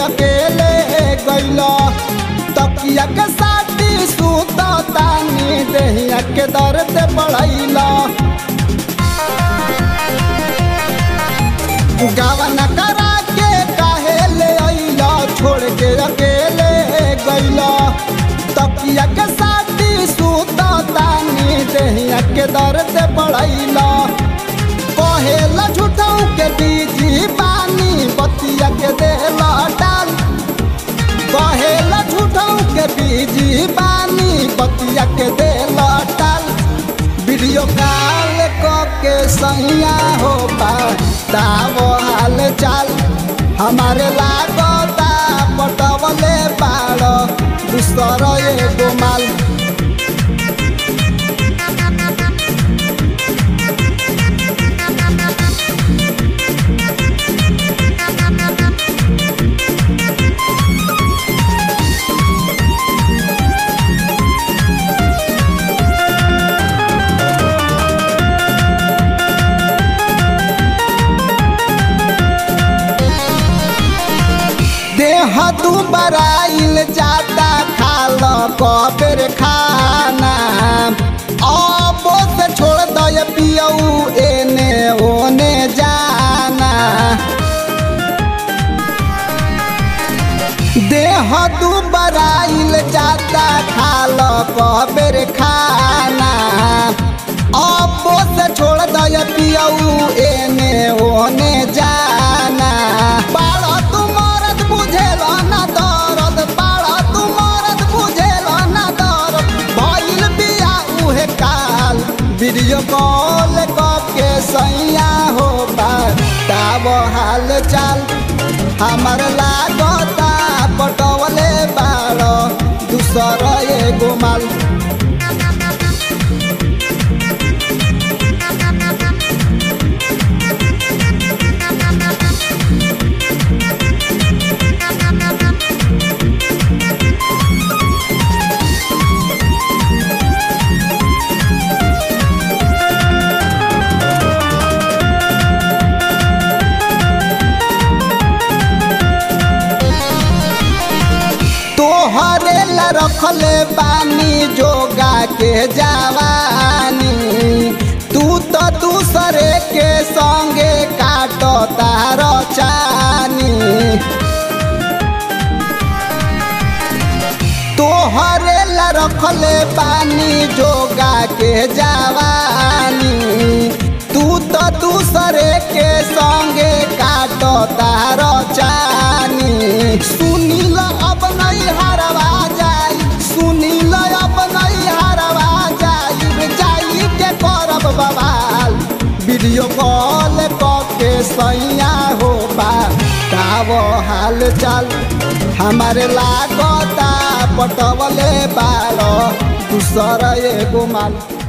अकेले गइल तकिया के साटी सूत तानी देहिया के दर्द बढ़ैला गावन करा के काहे ले अइला छोड़ के अकेले गइला तकिया के साटी सूत तानी देहिया के दर्द बढ़ैला कहेला झूठाऊ के बीजी पानी बतिया के देला डाल कहेला झूठाऊ के बीजी पानी बतिया के देला डाल वीडियो कॉल के सैया हो ताव हाल चाल हमारे लागता पटवले बाड़ दूसर एगो माल देह तू बराइल जाता खाल कबेर खाना अब से छोड़ दय पियऊ एने ओने जाना देह तू बराइल जाता खाल कबेर खाना अब से छोड़ दय पियऊ एने ओने जाना बाड़ा तू मरद बुझेल ना दरद बाड़ा तू मरद बुझेल ना दरद भइल बिया उहे काल वीडियो कॉल के सैया हो ताब हाल चाल हमर लागता पटवले बाड़ दूसर एगो माल तोहरे ला रखले बानी जोगा के जवानी तू तो दूसरे के संगे काटो तार चानी तोहरे ला रखले बानी जोगा के जवानी तू तो दूसरे के संगे काटो तार चानी सुनील अब नहीं हरवा जाई सुनील अब नहीं हरवा जाई जाई के करब बवाल वीडियो कॉल के सैया हो ताव हाल चाल हमारे लागता पटवले बाड़ दूसर एगो माल